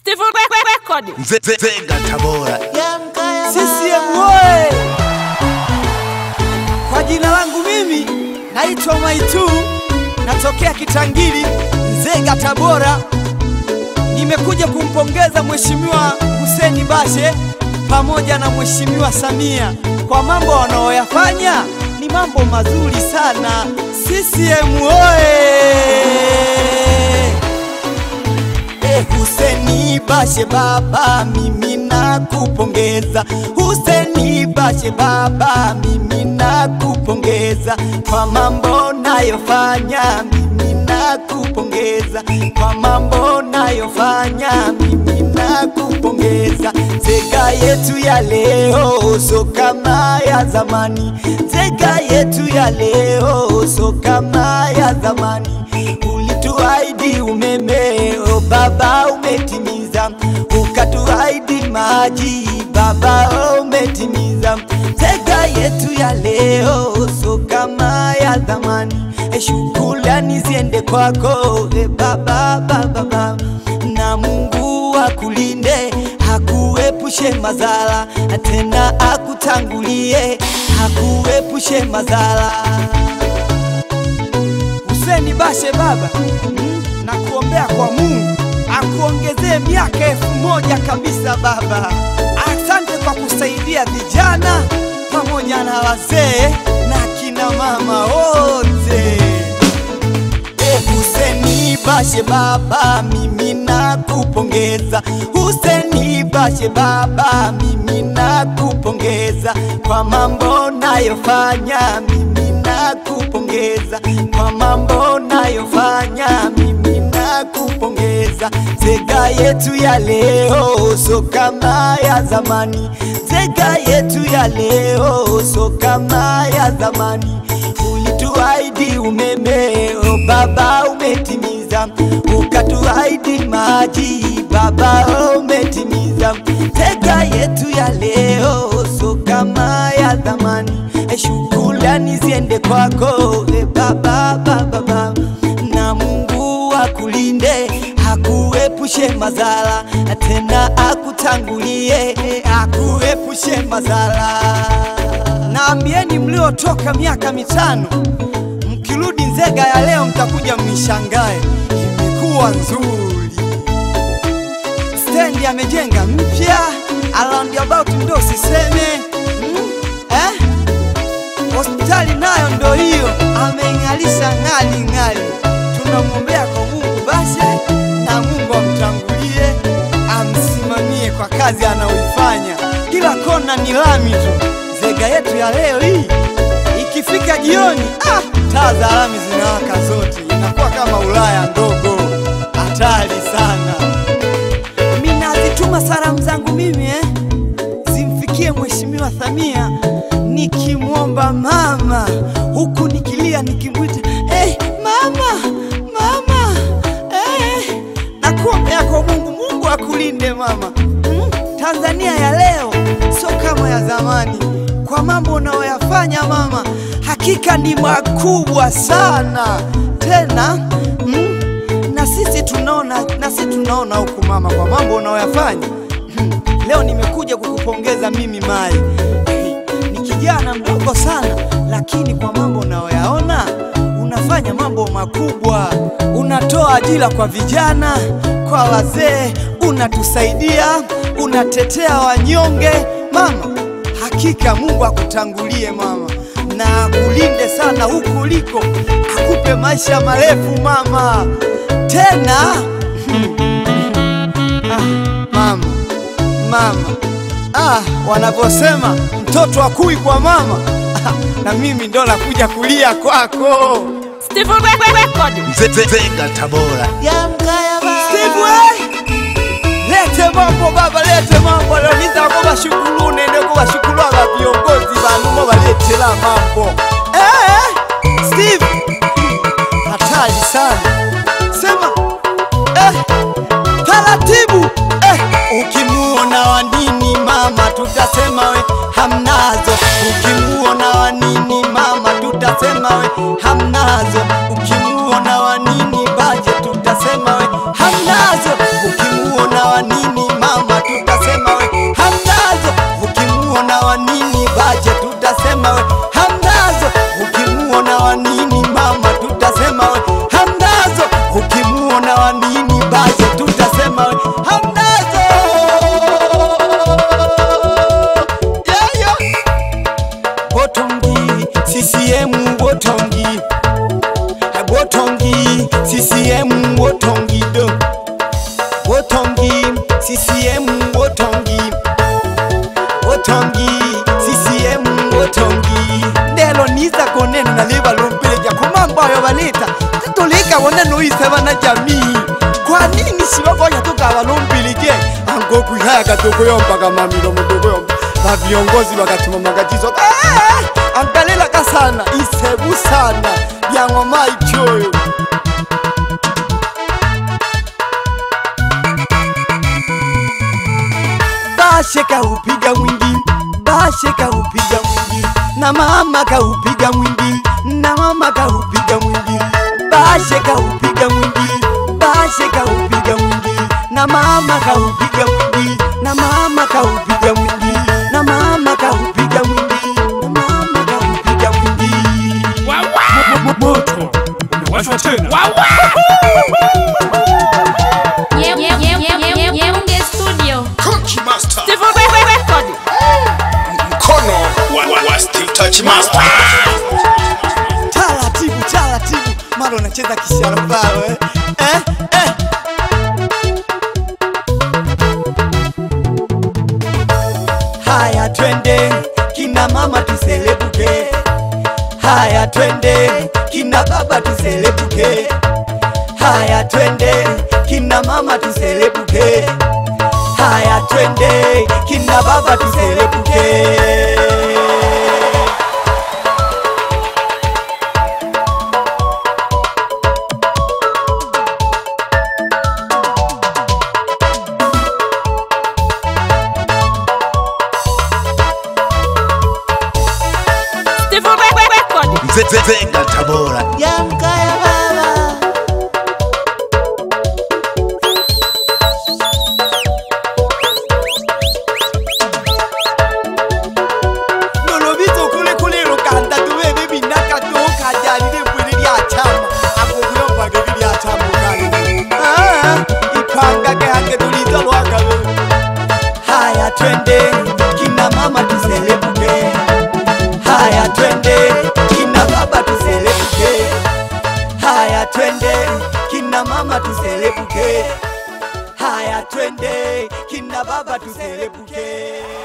Steve Record. Nzenga Tabora. CCM oye! Kwa jina langu mimi naitwa Maitu, natokea Kitangiri, Nzega, Tabora. Nimekuja kumpongeza Mheshimiwa Hussein Bashe pamoja na Mheshimiwa Samia kwa mambo wanaoyafanya, ni mambo mazuri sana. CCM oye! Eh, Huseni Bashe baba, mimi nakupongeza. Huseni Bashe baba, mimi nakupongeza kwa mambo nayofanya, mimi nakupongeza kwa mambo nayofanya, mimi nakupongeza. Zega yetu ya leo so kama ya zamani, zega yetu ya leo so kama ya zamani. Ulituahidi umeme, o baba umetimiza, ukatuahidi maji, baba umetimiza. Zega yetu ya leo so kama ya zamani, e, shukrani ziende kwako e baba, baba, baba. na Mungu akulinde akuepushe madhara, tena akutangulie akuepushe madhara. Huseni Bashe baba, mm, na kuombea kwa Mungu akuongezee miaka elfu moja kabisa baba. Asante kwa kusaidia vijana pamoja na wazee na kina mama wote. Eh, Huseni Bashe baba, mimi nakupongeza. Huseni Bashe baba, mimi nakupongeza kwa mambo nayofanya, mimi nakupongeza kwa mambo nayofanya, mimi nakupongeza. Zega yetu ya leo so kama ya zamani, zega yetu ya leo so kama ya zamani ulituahidi umeme, o baba umetimiza, ukatuahidi maji, baba umetimiza. Tega yetu ya leo so kama ya zamani, e, shukrani ziende kwako e baba, baba, baba. na Mungu akulinde akuepushe madhara, tena akutangulie akuepushe madhara. Naambieni mliotoka miaka mitano, mkirudi Nzega ya leo mtakuja mnishangae, imekuwa nzuri. Stendi amejenga mpya, roundabout ndo siseme mm, eh? Hospitali nayo ndo hiyo ameing'alisha ng'ali ng'ali. Tunamwombea kwa Mungu Bashe na Mungu amtangulie, amsimamie kwa kazi anayoifanya. Kila kona ni lami tu. Zega yetu ya leo hii ikifika jioni, ah, taa za lami zinawaka zote, inakuwa kama Ulaya ndogo. Hatari sana. Mimi nazituma salamu zangu mimi eh, zimfikie Mheshimiwa Samia nikimwomba mama, huku nikilia nikimwita eh, mama mama eh, nakuombea kwa Mungu, Mungu akulinde mama. Mm, Tanzania ya leo sio kama ya zamani, kwa mambo unayoyafanya mama, hakika ni makubwa sana tena mm, na sisi tunaona na sisi tunaona huku mama, kwa mambo unayoyafanya Hmm, leo nimekuja kukupongeza mimi Mai. Ni kijana mdogo sana, lakini kwa mambo unayoyaona unafanya mambo makubwa. Unatoa ajira kwa vijana, kwa wazee, unatusaidia, unatetea wanyonge mama. Hakika Mungu akutangulie mama, na akulinde sana huku uliko, akupe maisha marefu mama. Tena ah, mama mama. Ah, wanavyosema mtoto akui kwa mama. Ah, na mimi ndo nakuja kulia kwako. Steve Record. Nzenga Tabora. Steve, we! lete mambo baba, lete mambo leo nizako bashukuru nende ko bashukuru aba viongozi banu mo baletera mambo eh, Steve hatari sana sema eh, taratibu eh, ukimuona wanini mama tutasema we hamnazo, ukimuona wanini mama tutasema we hamnazo, ukimuona wanini baje tutasema we hamnazo, ukimuona wanini Otongi, CCM Otongi, Otongi, CCM Otongi. Ndelo niza konena na liba lumpilija kumambo ayo balita titulika wone nuiseba na jamii kwa nini sibakonya tukaba lumpilije ango kwihaga tukuyombaga mamilo mutukuyomba ba viongozi bakatuma magatizo eh, angalilaka sana isebu sana byang'oma ichoyo Bashe kaupiga mwingi, Bashe kaupiga mwingi, na mama kaupiga mwingi, na mama kaupiga mwingi, Bashe kaupiga mwingi, Bashe kaupiga mwingi, na mama kaupiga mwingi, na mama kaupiga mwingi, na mama kaupiga mwingi, na mama kaupiga mwingi. moto umewashwa tena Ye- ye- ye- ye- ye- Yeunge Studio. Coach Master Steve Record. mkono wa, wa, wa Steve Touch Master taratibu taratibu, mara unacheza kisharabao eh? Eh? Eh? Haya twende kina mama tuselebuke, haya twende kina baba tuselebuke, haya twende kina mama tuselebuke, haya twende kina baba tuselebuke. Steve Record. Ze- ze- Zenga Tabora Yamka ya baba nolobito kule kule lokanda tubebe binaka tokajalile mbwili lya chama akokuyombaga lya chama kale Ah, ipangage hange tulita lwakabe haya twende kina mama tuselebuke haya twende kina baba tuselebuke haya twende kina mama tuselebuke haya twende kina baba tuselebuke